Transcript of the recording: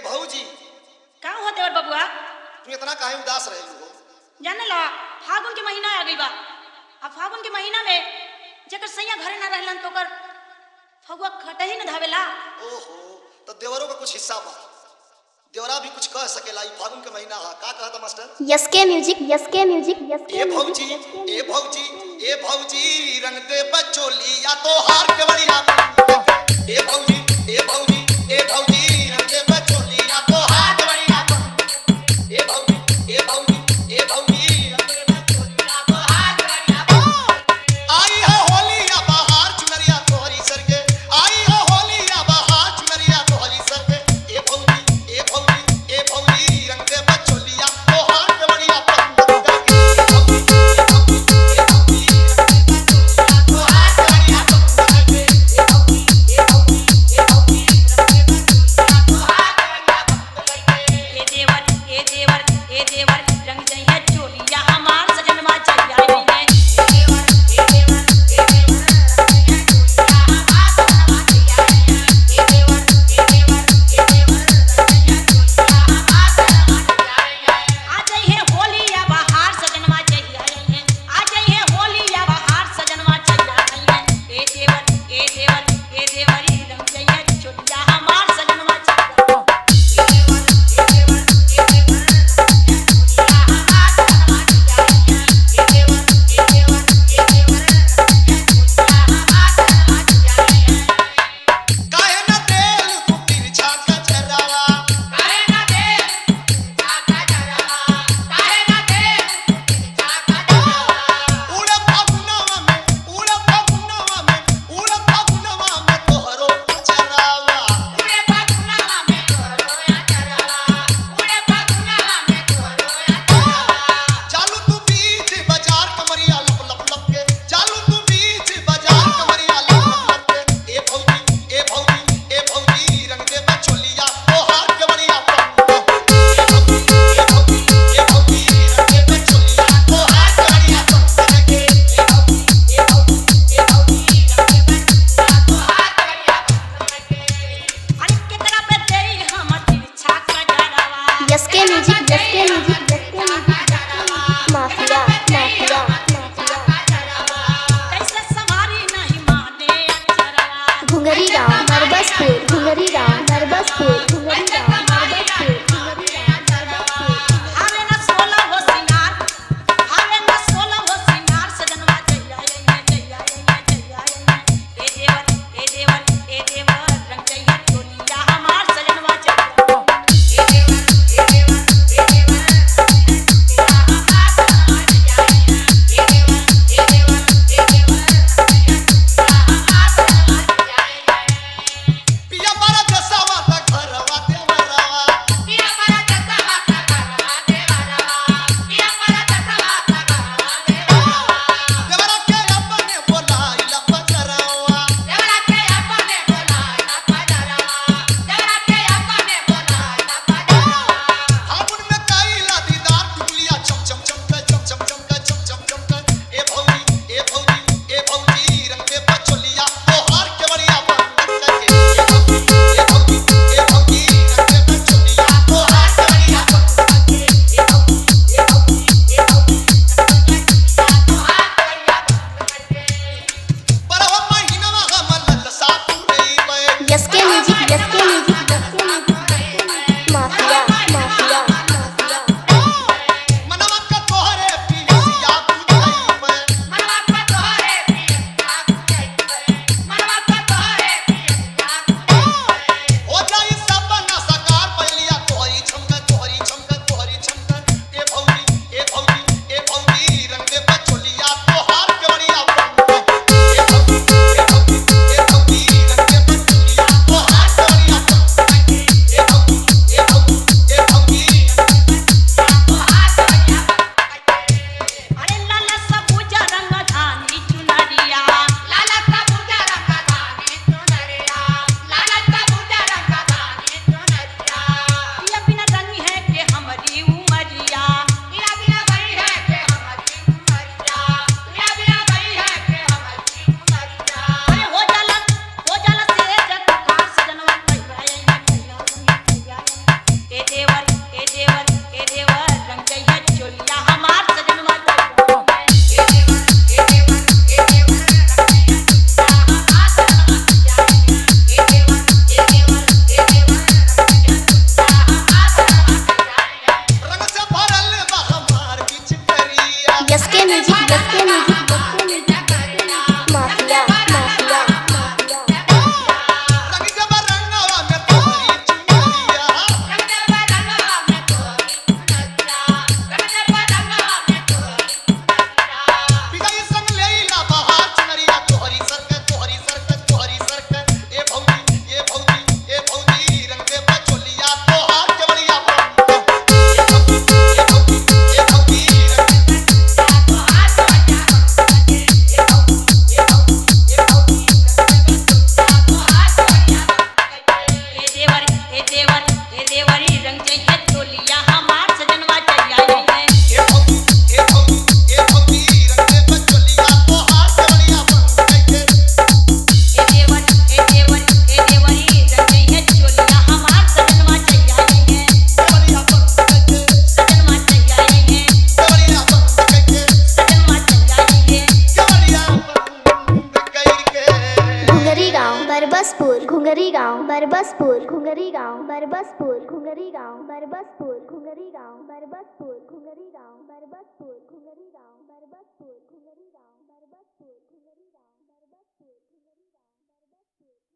भौजी का हो देवर बबुआ तू इतना काहे उदास रहे हो जाने ला फागुन के महीना आ गई बा आ फागुन के महीना में जेकर सैया घरे ना रहलन तो ओकर फगुआ खटही न धावेला ओहो तो देवरों का कुछ हिस्सा बा देवरा भी कुछ कह सकेला ई फागुन के महीना हा का कहता master S K music S K music S A K भौजी म्यूजिक ए भौजी ए भौजी रंग दे बचोली या तो हार के बढ़िया ए भौजी ए भौजी ए भौजी रंग दे बचोली या तो हार के बढ़िया ए भौजी ए भौजी ए भौजी रंग दे बचोली या तो हार के बढ़िया आई है होली या बहार चुनरिया तोहरी सर के आई है होली या बहार चुनरिया तोहरी सर के ए भौजी ए भौजी ए भौजी रंग दे बचोली या तो हार के बढ़िया पतंग के ए भौजी ए भौजी ए भौजी रंग दे बचोली या तो हार के बढ़िया पतंग के ए भौजी ए भौजी ए भौजी रंग दे बचोली या तो हार के बढ़िया पतंग के ए देवर ए देवर ए देवर रंग जइहे चोलिया हमार सजनवा चलिया रही है ए देवर ए देवर ए देवर रंग दे चोलिया हमार सजनवा चलिया रही है ए देवर ए देवर ए देवर रंग दे चोलिया हमार सजनवा चलिया रही है आ जइहे होली या बहार सजनवा चलिया रही है आ जइहे होली या बहार सजनवा चलिया रही है ए देवर ए देवर ए देवरी रंग जइहे चोलिया हमार सजनवा चलिया रही है। चालू तू बीच बाजार कमरिया लप लप लप के चालू तू बीच बाजार कमरिया लप लप लप के ए भौजी ए भौजी ए भौजी रंग दे बचोलिया ओ हाथ के बढ़िया पतंग ए भौजी ए भौजी ए भौजी रंग दे बचोलिया ओ हाथ के बढ़िया पतंग के ए भौजी ए भौजी ए भौजी रंग दे बचोलिया ओ हाथ के बढ़िया पतंग के अरे कितना पे तेरी हमर तिरछा कजरवा S K music S K music S K music mafia mafia mafia कैसे सवारी नहीं माने अक्षरवा घुंगरी राव नरबसपुर घुंगरी राव नरबसपुर घुंगरी राव नरबसपुर घुंगरी राव नरबसपुर हावे न सोला हो सिंगार हावे न सोला हो सिंगार सजनवा जइया जइया जइया जइया जइया ए देवर ए देवर ए देवर रंग जइया चोलिया हमार सजनवा जइया ए देवर ए देवर ए देवर बरबसपुर घुंगरी गांव बरबसपुर घुंगरी गांव बरबसपुर घुंगरी गांव बरबसपुर घुंगरी गांव बरबसपुर घुंगरी गांव बरबसपुर घुंगरी गांव बरबसपुर घुंगरी गांव बरबसपुर घुंगरी गांव बरबसपुर घुंगरी गांव बरबसपुर